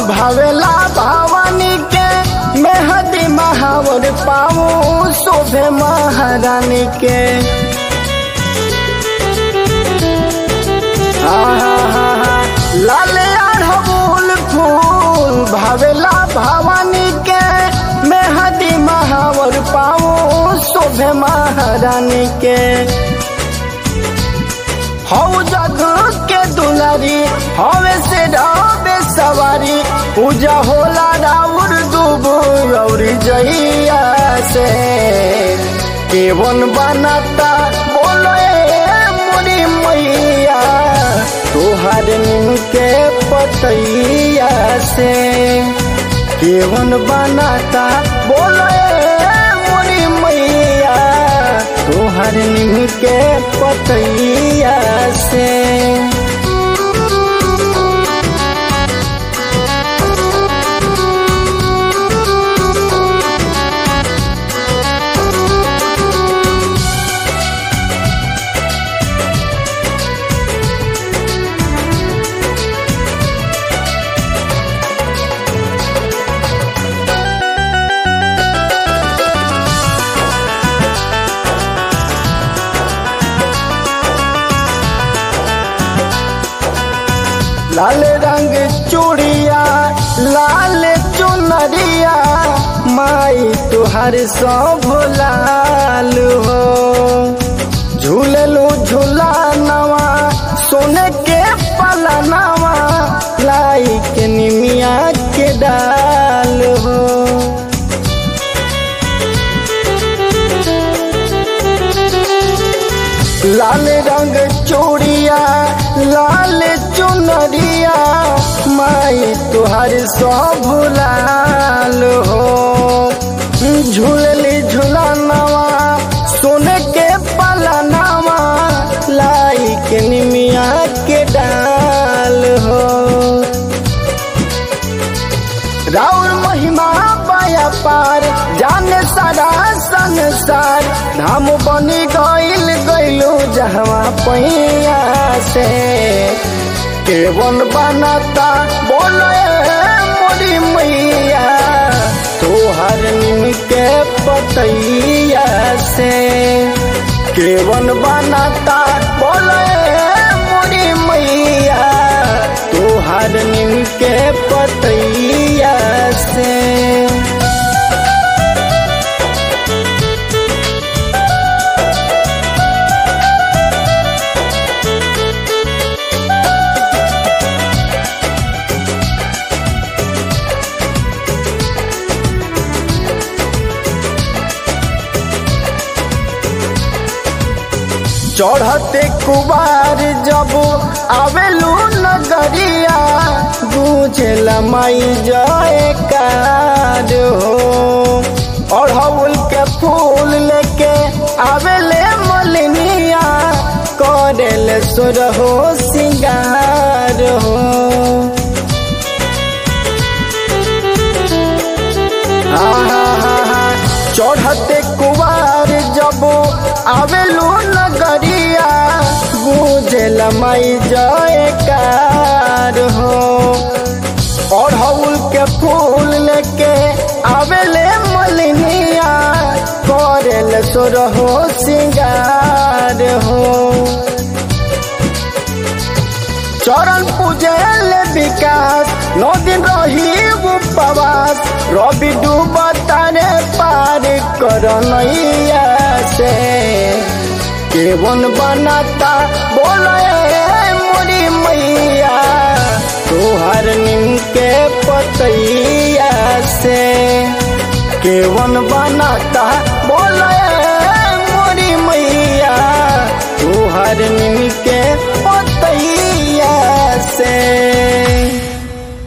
भावेला भवानी के मेहदी महावर पाऊ शोभे महारानी के लाल अड़हुल फूल भावेला भवानी के मेहदी महावर पाऊ शोभे महारानी के हौ जग के दुलारी हवे से डबे सवारी पूजा होला राउर दुबू और जइया से केवन बनाता बोलो मुरी मैया तोहर नीम के पतैया से केवन बनाता बोलो मुरी मैया तोहर नीम के पतैया से लाल रंग चूड़िया लाल चुनरिया माई तुहार सब लाल हो झूललू झूला नवा सोने के पला नवा लाई के निमिया के डाल हो लाल रंग चूड़िया लाल चुनरिया माई तुहार सब लाल हो झूलली झूलनवा सोने के पलनवा लाई के निमिया के डाल हो राउर महिमा पाया पार जाने सारा संसार धाम बनी गइल गइलू जहवा पैया से केवन बनाता बोले मोरी मैया तोहर निम के पतैया से केवन बनाता बोले मोरी मैया तोहर निम के पतैया से चढ़ते कुबार जब आवेलू नगरिया गुजल माई जयकार हो अड़हुल के फूल लेके आवेले मलिनिया करेल सुर हो सिंगार हो चढ़ते कुवार जब आवेलू नगरिया गुजल माई जयकार हो अड़हुल के फूल लेके आवेले मलिनिया करेल सोर हो सिंगार हो चरण पूजल विकास नौ दिन रही उपवास रवि डूबता रे पार कर नैया से केवन बनाता बोले मोरी मैया तोहर निम के पतैया से केवन बनाता बोले मोरी मैया तोहर निम के पतैया से